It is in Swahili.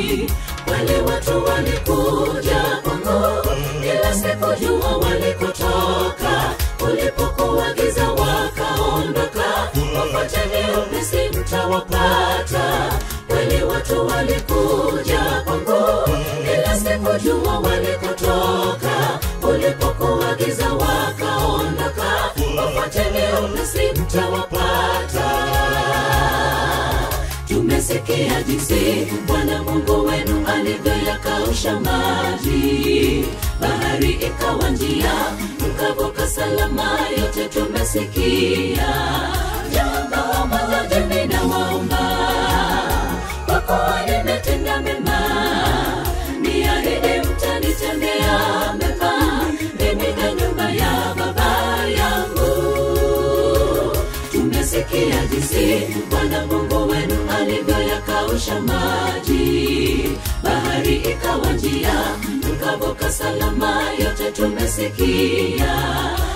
wale watu walikuja kwangu ila sikujua walikotoka ulipokuwa giza wakaondoka wafuateni upesi mtawapata wale watu walikuja kwangu ila sikujua walikotoka ulipokuwa giza wakaondoka wafuateni upesi mtawapata tumesikia jinsi bwana mungu wenu alivyoyakausha maji bahari ikawa njia mkavuka salama yote tumesikia jambo moja jeni na waomba kwa kuwa nimetenda mema niahidi mtanitendea mema mimi na nyumba ya baba yangu tumesikia jinsi bwana mungu wenu alivyoyakausha maji bahari ikawa njia mkavuka salama yote tumesikia